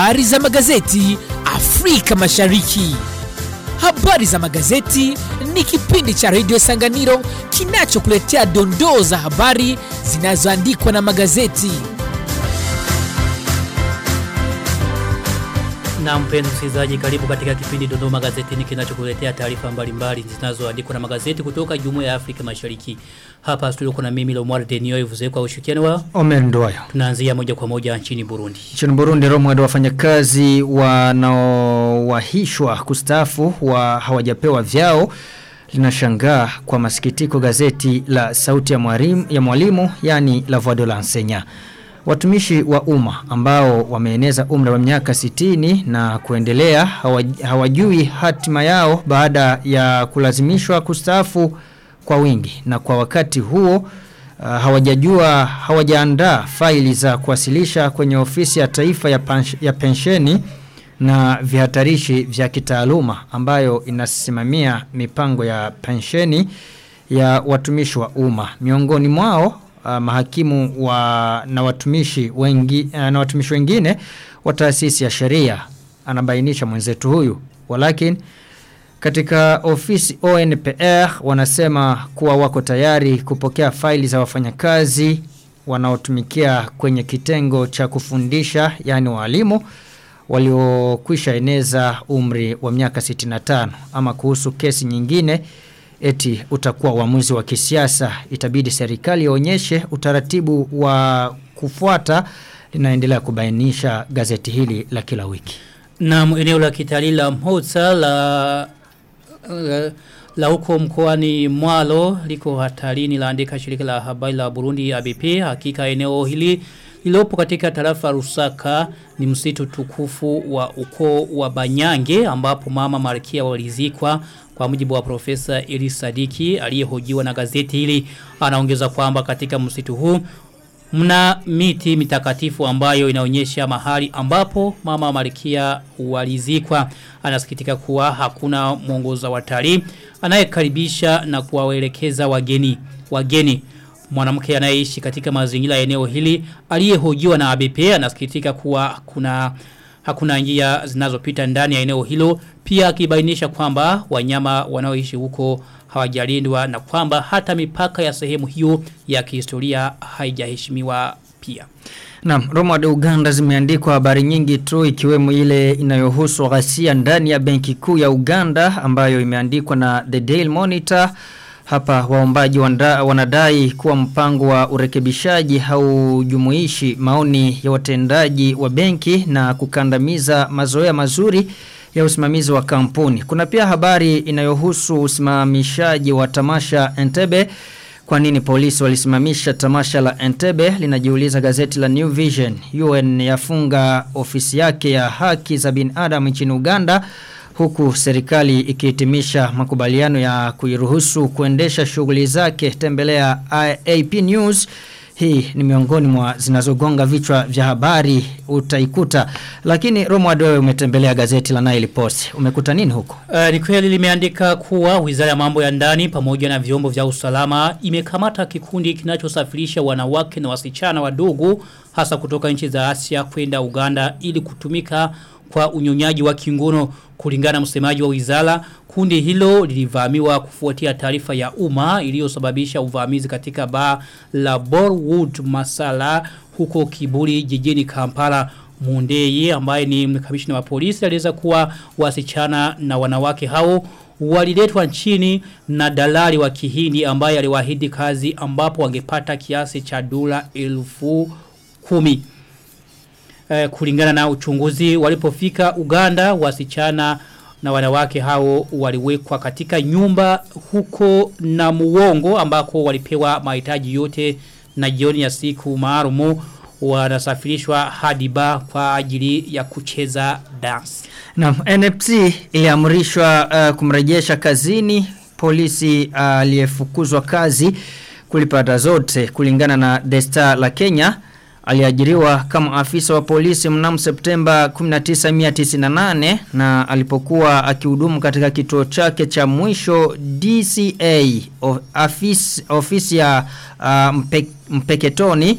Habari za magazeti Afrika Mashariki. Habari za magazeti ni kipindi cha redio Sanganiro kinachokuletea dondoo za habari zinazoandikwa na magazeti. Na mpendo msikilizaji karibu katika kipindi Dodoma Magazetini kinachokuletea taarifa mbalimbali zinazoandikwa na magazeti kutoka Jumuiya ya Afrika Mashariki. Hapa studio kuna mimi Lomar Denio Ivuze kwa ushirikiano wa Omer Ndoyo. tunaanzia moja kwa moja nchini Burundi. Nchini Burundi Romwad wafanyakazi wanaowahishwa kustaafu wa hawajapewa vyao linashangaa kwa masikitiko gazeti la sauti ya mwalimu ya mwalimu yani La Voix de l'enseignant. Watumishi wa umma ambao wameeneza umri wa miaka 60 na kuendelea hawa- hawajui hatima yao baada ya kulazimishwa kustaafu kwa wingi na kwa wakati huo uh, hawajajua hawajaandaa faili za kuwasilisha kwenye ofisi ya taifa ya, pansh, ya pensheni na vihatarishi vya kitaaluma ambayo inasimamia mipango ya pensheni ya watumishi wa umma miongoni mwao uh, mahakimu wa na watumishi wengi uh, na watumishi wengine wa taasisi ya sheria anabainisha mwenzetu huyu walakin katika ofisi ONPR wanasema kuwa wako tayari kupokea faili za wafanyakazi wanaotumikia kwenye kitengo cha kufundisha yani walimu waliokwisha eneza umri wa miaka 65 ama kuhusu kesi nyingine eti utakuwa uamuzi wa kisiasa itabidi serikali ionyeshe utaratibu wa kufuata linaendelea kubainisha gazeti hili la kila wiki. Na eneo la kitalii la Mhoza la, la la huko mkoani Mwalo liko hatarini laandika shirika la habari la Burundi ABP hakika eneo hili lilopo katika tarafa Rusaka ni msitu tukufu wa ukoo wa Banyange ambapo mama Malkia walizikwa kwa mujibu wa profesa Eli Sadiki aliyehojiwa na gazeti hili anaongeza kwamba katika msitu huu Mna miti mitakatifu ambayo inaonyesha mahali ambapo mama Malkia walizikwa. Anasikitika kuwa hakuna mwongoza watalii anayekaribisha na kuwaelekeza wageni. Wageni mwanamke anayeishi katika mazingira ya eneo hili aliyehojiwa na ABP anasikitika kuwa kuna hakuna njia zinazopita ndani ya eneo hilo pia akibainisha kwamba wanyama wanaoishi huko hawajalindwa na kwamba hata mipaka ya sehemu hiyo ya kihistoria haijaheshimiwa pia. Naam, Roma de Uganda zimeandikwa habari nyingi tu ikiwemo ile inayohusu ghasia ndani ya benki kuu ya Uganda ambayo imeandikwa na The Daily Monitor. Hapa waombaji wanda, wanadai kuwa mpango wa urekebishaji haujumuishi maoni ya watendaji wa benki na kukandamiza mazoea mazuri ya usimamizi wa kampuni. Kuna pia habari inayohusu usimamishaji wa tamasha Entebbe kwa nini polisi walisimamisha tamasha la Entebbe linajiuliza gazeti la New Vision. UN yafunga ofisi yake ya haki za binadamu nchini Uganda huku serikali ikihitimisha makubaliano ya kuiruhusu kuendesha shughuli zake tembelea AP News. Hii ni miongoni mwa zinazogonga vichwa vya habari utaikuta. Lakini Romo Adoe umetembelea gazeti la Nile Post. Umekuta nini huko? Uh, ni kweli limeandika kuwa wizara ya mambo ya ndani pamoja na vyombo vya usalama imekamata kikundi kinachosafirisha wanawake na wasichana wadogo hasa kutoka nchi za Asia kwenda Uganda ili kutumika kwa unyonyaji wa kingono kulingana msemaji wa wizara kundi hilo lilivamiwa kufuatia taarifa ya umma iliyosababisha uvamizi katika baa la Borwood Masala huko Kibuli jijini Kampala Mundeye ambaye ni kamishna wa polisi aliweza kuwa wasichana na wanawake hao waliletwa nchini na dalali wa kihindi ambaye aliwaahidi kazi ambapo wangepata kiasi cha dola elfu kumi eh, kulingana na uchunguzi walipofika Uganda wasichana na wanawake hao waliwekwa katika nyumba huko na muongo ambako walipewa mahitaji yote na jioni ya siku maalumu wanasafirishwa hadi ba kwa ajili ya kucheza dance. Na NFC iliamrishwa uh, kumrejesha kazini polisi aliyefukuzwa uh, kazi kulipata zote kulingana na The Star la Kenya aliajiriwa kama afisa wa polisi mnamo Septemba 1998 na alipokuwa akihudumu katika kituo chake cha mwisho DCA ofisi, ofisi ya uh, mpe, Mpeketoni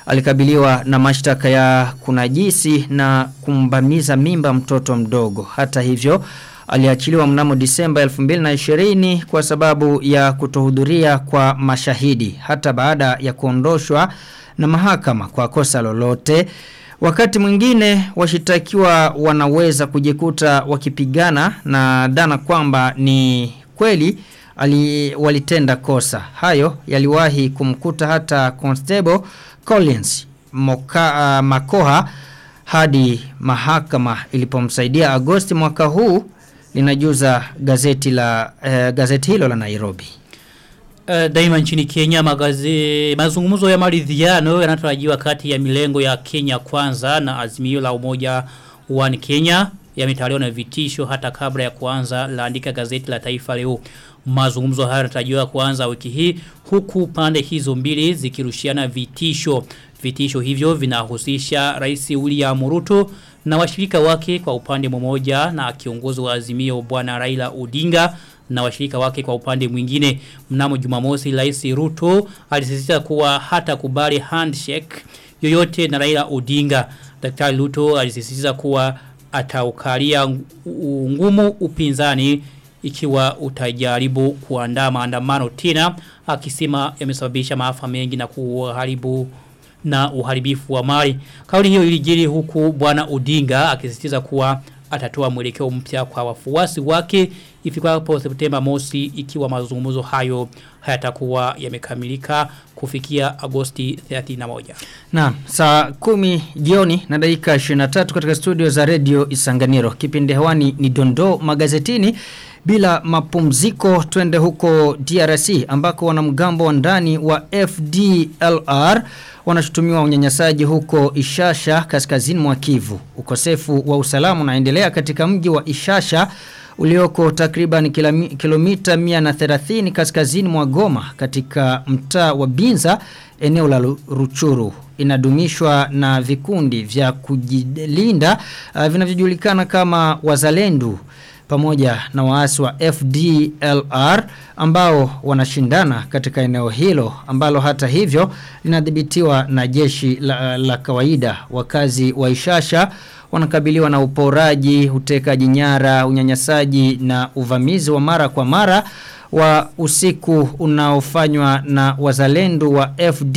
alikabiliwa na mashtaka ya kunajisi na kumbamiza mimba mtoto mdogo. Hata hivyo aliachiliwa mnamo Disemba 2020 kwa sababu ya kutohudhuria kwa mashahidi hata baada ya kuondoshwa na mahakama kwa kosa lolote. Wakati mwingine washitakiwa wanaweza kujikuta wakipigana na dhana kwamba ni kweli ali, walitenda kosa. Hayo yaliwahi kumkuta hata Constable Collins Moka, uh, Makoha hadi mahakama ilipomsaidia Agosti mwaka huu linajuza gazeti la uh, gazeti hilo la Nairobi. Uh, daima nchini Kenya magazi, mazungumzo ya maridhiano yanatarajiwa kati ya milengo ya Kenya kwanza na azimio la umoja wa Kenya yametawaliwa na vitisho hata kabla ya kuanza laandika gazeti la taifa leo. Mazungumzo haya yanatarajiwa kuanza wiki hii huku pande hizo mbili zikirushiana vitisho. Vitisho hivyo vinahusisha Rais William Ruto na washirika wake kwa upande mmoja na kiongozi wa azimio bwana Raila Odinga na washirika wake kwa upande mwingine. Mnamo Jumamosi Rais Ruto alisisitiza kuwa hata kubali handshake yoyote na Raila Odinga. Daktari Ruto alisisitiza kuwa ataukalia ngumu upinzani ikiwa utajaribu kuandaa maandamano tena akisema yamesababisha maafa mengi na kuharibu na uharibifu wa mali. Kauli hiyo ilijiri huku bwana Odinga akisisitiza kuwa atatoa mwelekeo mpya kwa wafuasi wake ifikapo Septemba mosi ikiwa mazungumzo hayo hayatakuwa yamekamilika kufikia Agosti 31. Na saa kumi jioni na dakika 23 katika studio za Radio Isanganiro. Kipindi hewani ni Dondo magazetini bila mapumziko twende huko DRC ambako wanamgambo wa ndani wa FDLR wanashutumiwa unyanyasaji huko Ishasha kaskazini mwa Kivu. Ukosefu wa usalama unaendelea katika mji wa Ishasha ulioko takriban kilomita 130 kaskazini mwa Goma katika mtaa wa Binza eneo la Ruchuru inadumishwa na vikundi vya kujilinda uh, vinavyojulikana kama wazalendu pamoja na waasi wa FDLR ambao wanashindana katika eneo hilo ambalo hata hivyo linadhibitiwa na jeshi la, la kawaida wakazi wa Ishasha wanakabiliwa na uporaji, utekaji nyara, unyanyasaji na uvamizi wa mara kwa mara wa usiku unaofanywa na wazalendo wa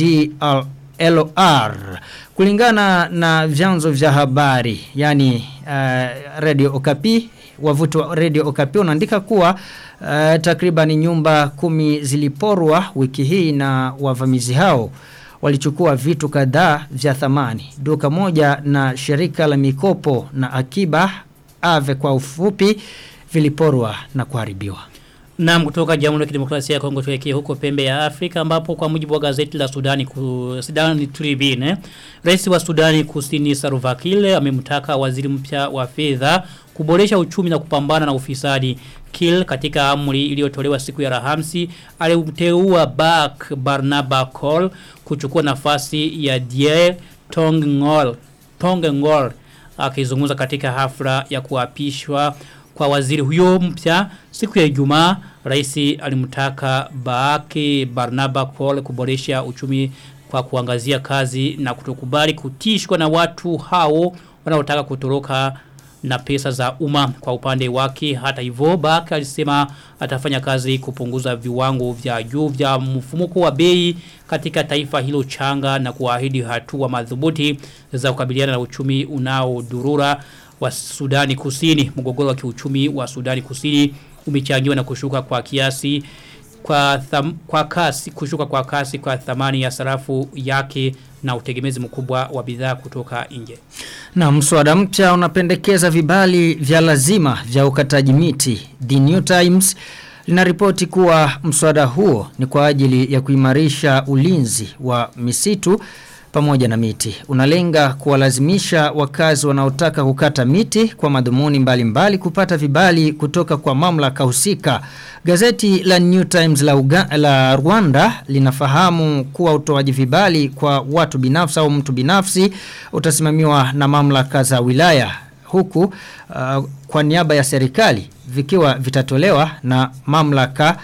FDLR. Kulingana na vyanzo vya habari, yani uh, Radio Okapi, wavuti wa Radio Okapi unaandika kuwa uh, takriban nyumba kumi ziliporwa wiki hii na wavamizi hao walichukua vitu kadhaa vya thamani. Duka moja na shirika la mikopo na akiba ave kwa ufupi viliporwa na kuharibiwa. Naam kutoka Jamhuri ya Kidemokrasia ya Kongo tuelekee huko pembe ya Afrika ambapo kwa mujibu wa gazeti la Sudani ku, Sudani Tribune Rais wa Sudani Kusini Salva Kiir amemtaka waziri mpya wa fedha kuboresha uchumi na kupambana na ufisadi. Kill katika amri iliyotolewa siku ya Alhamisi alimteua Bak Barnaba Cole kuchukua nafasi ya Die Tongngol Tongngol akizungumza katika hafla ya kuapishwa kwa waziri huyo mpya siku ya Ijumaa rais alimtaka Baake Barnaba Cole kuboresha uchumi kwa kuangazia kazi na kutokubali kutishwa na watu hao wanaotaka kutoroka na pesa za umma kwa upande wake hata hivyo Bak alisema atafanya kazi kupunguza viwango vya juu vya mfumuko wa bei katika taifa hilo changa na kuahidi hatua madhubuti za kukabiliana na uchumi unaodurura wa Sudani Kusini mgogoro wa kiuchumi wa Sudani Kusini umechangiwa na kushuka kwa kiasi kwa tham, kwa kasi kushuka kwa kasi kwa thamani ya sarafu yake na utegemezi mkubwa wa bidhaa kutoka nje. Na mswada mpya unapendekeza vibali vya lazima vya ukataji miti. The New Times linaripoti kuwa mswada huo ni kwa ajili ya kuimarisha ulinzi wa misitu pamoja na miti. Unalenga kuwalazimisha wakazi wanaotaka kukata miti kwa madhumuni mbalimbali mbali kupata vibali kutoka kwa mamlaka husika. Gazeti la New Times la, Uga, la Rwanda linafahamu kuwa utoaji vibali kwa watu binafsi au mtu binafsi utasimamiwa na mamlaka za wilaya huku uh, kwa niaba ya serikali vikiwa vitatolewa na mamlaka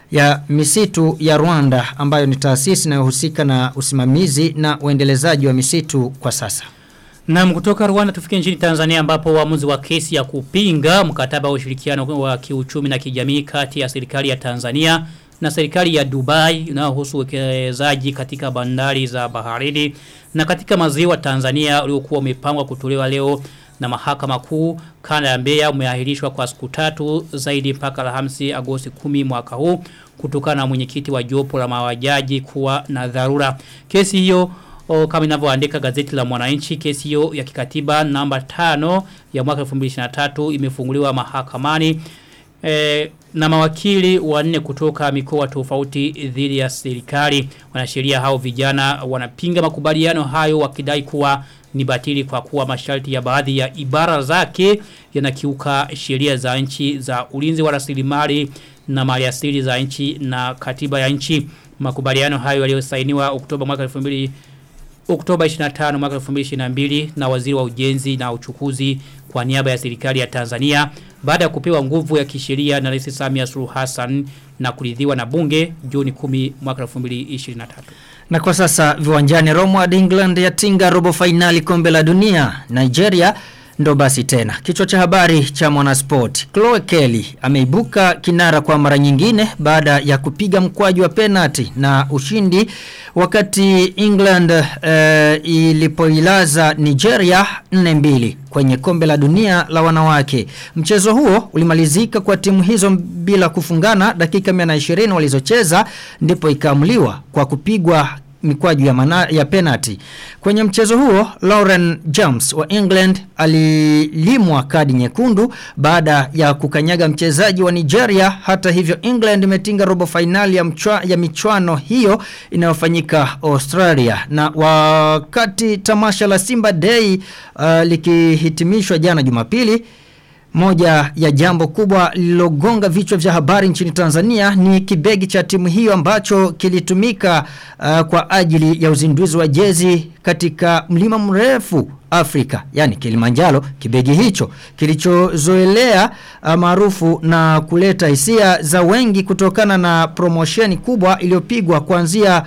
ya misitu ya Rwanda ambayo ni taasisi inayohusika na usimamizi na uendelezaji wa misitu kwa sasa. Na kutoka Rwanda tufike nchini Tanzania ambapo uamuzi wa kesi ya kupinga mkataba wa ushirikiano wa kiuchumi na kijamii kati ya serikali ya Tanzania na serikali ya Dubai inayohusu uwekezaji katika bandari za baharini na katika maziwa Tanzania uliokuwa umepangwa kutolewa leo na mahakama kuu kanda ya Mbeya umeahirishwa kwa siku tatu zaidi mpaka Alhamisi Agosti 10 mwaka huu kutokana na mwenyekiti wa jopo la mawajaji kuwa na dharura. Kesi hiyo o, kama inavyoandika gazeti la Mwananchi kesi hiyo ya kikatiba namba 5 ya mwaka 2023 imefunguliwa mahakamani e, na mawakili wanne kutoka mikoa tofauti dhidi ya serikali wanasheria hao vijana wanapinga makubaliano hayo wakidai kuwa ni batili kwa kuwa masharti ya baadhi ya ibara zake yanakiuka sheria za nchi za ulinzi wa rasilimali na maliasili za nchi na katiba ya nchi makubaliano hayo yaliyosainiwa Oktoba mwaka 2000 Oktoba 25 mwaka 2022 na waziri wa ujenzi na uchukuzi kwa niaba ya serikali ya Tanzania baada ya kupewa nguvu ya kisheria na Rais Samia Suluhu Hassan na kuridhiwa na bunge Juni 10 mwaka 2023. Na kwa sasa viwanjani Roma England yatinga robo finali kombe la dunia Nigeria ndo basi tena. Kichwa cha habari cha Mwanasport. Chloe Kelly ameibuka kinara kwa mara nyingine baada ya kupiga mkwaju wa penalty na ushindi wakati England uh, ilipoilaza Nigeria 4-2 kwenye kombe la dunia la wanawake. Mchezo huo ulimalizika kwa timu hizo bila kufungana dakika 120 walizocheza ndipo ikaamuliwa kwa kupigwa mikwaju ya, mana, ya penalty. Kwenye mchezo huo, Lauren James wa England alilimwa kadi nyekundu baada ya kukanyaga mchezaji wa Nigeria. Hata hivyo, England imetinga robo finali ya, mchwa, ya michuano hiyo inayofanyika Australia. Na wakati tamasha la Simba Day uh, likihitimishwa jana Jumapili, moja ya jambo kubwa lilogonga vichwa vya habari nchini Tanzania ni kibegi cha timu hiyo ambacho kilitumika uh, kwa ajili ya uzinduzi wa jezi katika mlima mrefu Afrika, yani Kilimanjaro. Kibegi hicho kilichozoelea uh, maarufu na kuleta hisia za wengi kutokana na promosheni kubwa iliyopigwa kuanzia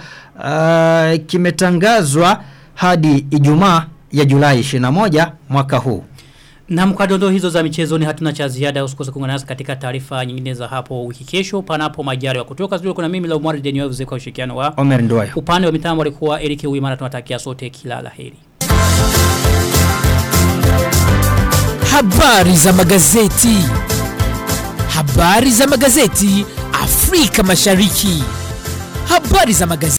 uh, kimetangazwa hadi Ijumaa ya Julai 21 mwaka huu. Na mkadondo hizo za michezoni hatuna cha ziada usikose kuungana nasi katika taarifa nyingine za hapo wiki kesho panapo majari wa kutoka studio kuna mimi la Umar Denio kwa ushirikiano wa Omer Ndoyo. upande wa mitambo alikuwa Eric Uimana tunatakia sote kila laheri. Habari za magazeti. Habari za magazeti Afrika Mashariki. Habari za magazeti.